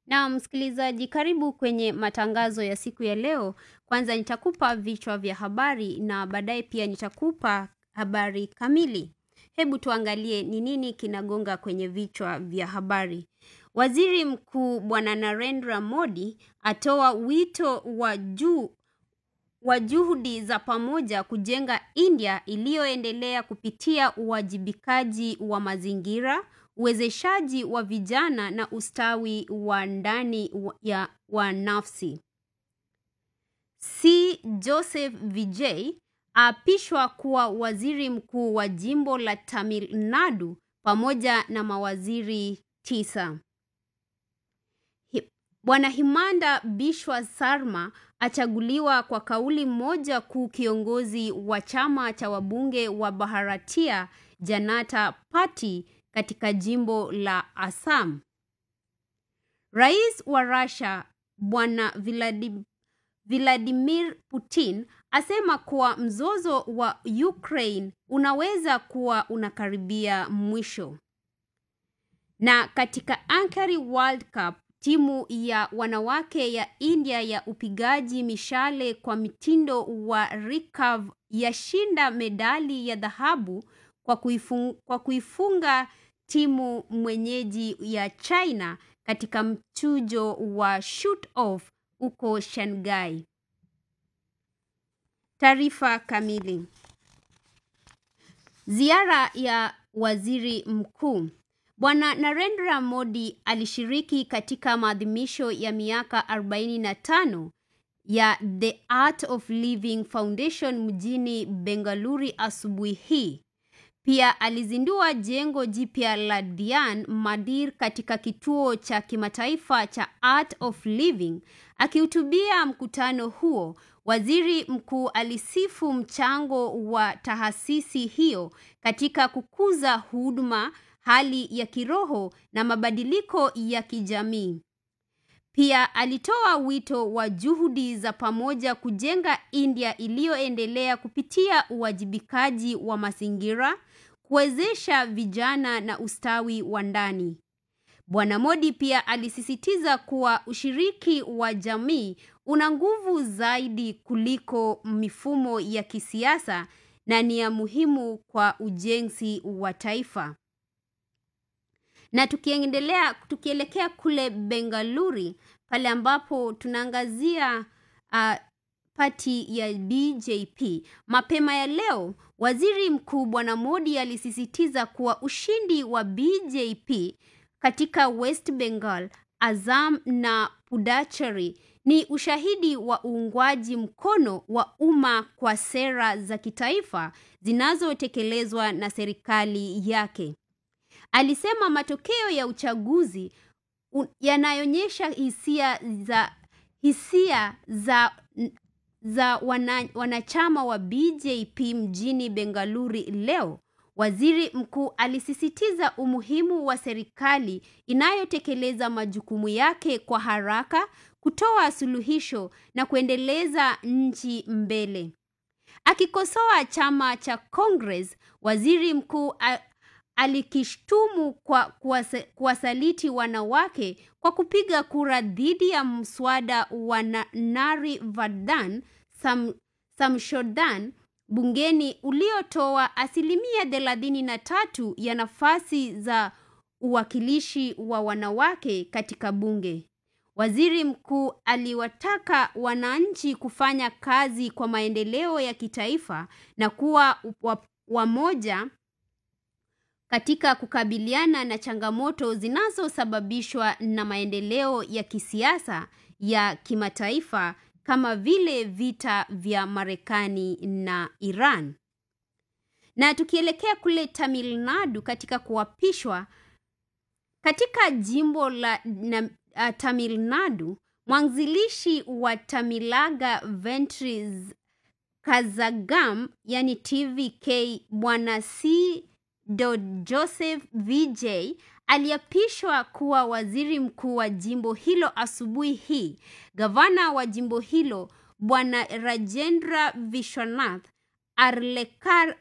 Na msikilizaji, karibu kwenye matangazo ya siku ya leo. Kwanza nitakupa vichwa vya habari na baadaye pia nitakupa habari kamili. Hebu tuangalie ni nini kinagonga kwenye vichwa vya habari. Waziri Mkuu Bwana Narendra Modi atoa wito wa juu wa juhudi za pamoja kujenga India iliyoendelea kupitia uwajibikaji wa mazingira, uwezeshaji wa vijana na ustawi wa ndani wa- ya wa nafsi. C. Joseph Vijay aapishwa kuwa waziri mkuu wa jimbo la Tamil Nadu pamoja na mawaziri tisa. Hi- Bwana Himanda Bishwa Sarma achaguliwa kwa kauli moja kuu kiongozi wa chama cha wabunge wa Bharatiya Janata Party katika jimbo la Assam. Rais wa Russia Bwana Vladi- Vladimir Putin asema kuwa mzozo wa Ukraine unaweza kuwa unakaribia mwisho. Na katika Ankara World Cup, timu ya wanawake ya India ya upigaji mishale kwa mitindo wa recurve yashinda medali ya dhahabu kwa, kuifung, kwa kuifunga timu mwenyeji ya China katika mchujo wa shoot off huko Shanghai. Taarifa kamili. Ziara ya waziri mkuu Bwana Narendra Modi alishiriki katika maadhimisho ya miaka 45 ya The Art of Living Foundation mjini Bengaluru asubuhi hii. Pia alizindua jengo jipya la Dhyan Mandir katika kituo cha kimataifa cha Art of Living. Akihutubia mkutano huo, waziri mkuu alisifu mchango wa taasisi hiyo katika kukuza huduma, hali ya kiroho na mabadiliko ya kijamii. Pia alitoa wito wa juhudi za pamoja kujenga India iliyoendelea kupitia uwajibikaji wa mazingira, kuwezesha vijana na ustawi wa ndani. Bwana Modi pia alisisitiza kuwa ushiriki wa jamii una nguvu zaidi kuliko mifumo ya kisiasa na ni ya muhimu kwa ujenzi wa taifa. Na tukiendelea tukielekea kule Bengaluru pale ambapo tunaangazia uh, pati ya BJP. Mapema ya leo, waziri mkuu Bwana Modi alisisitiza kuwa ushindi wa BJP katika West Bengal, Assam na Puducherry ni ushahidi wa uungwaji mkono wa umma kwa sera za kitaifa zinazotekelezwa na serikali yake. Alisema matokeo ya uchaguzi u- yanaonyesha hisia za hisia za za wana, wanachama wa BJP mjini Bengaluru leo. Waziri mkuu alisisitiza umuhimu wa serikali inayotekeleza majukumu yake kwa haraka, kutoa suluhisho na kuendeleza nchi mbele. Akikosoa chama cha Congress, waziri mkuu a- alikishtumu kwa kuwasa- kuwasaliti wanawake kwa kupiga kura dhidi ya mswada wa Na- Nari Vardhan Sam, Samshodan bungeni uliotoa asilimia thelathini na tatu ya nafasi za uwakilishi wa wanawake katika bunge. Waziri mkuu aliwataka wananchi kufanya kazi kwa maendeleo ya kitaifa na kuwa wa- wamoja katika kukabiliana na changamoto zinazosababishwa na maendeleo ya kisiasa ya kimataifa kama vile vita vya Marekani na Iran. Na tukielekea kule Tamil Nadu katika kuapishwa katika jimbo la na, uh, Tamil Nadu, mwanzilishi wa Tamilaga Ventures Kazagam yani TVK bwana C. Joseph VJ aliapishwa kuwa waziri mkuu wa jimbo hilo asubuhi hii. Gavana wa jimbo hilo bwana Rajendra Vishwanath Arlekar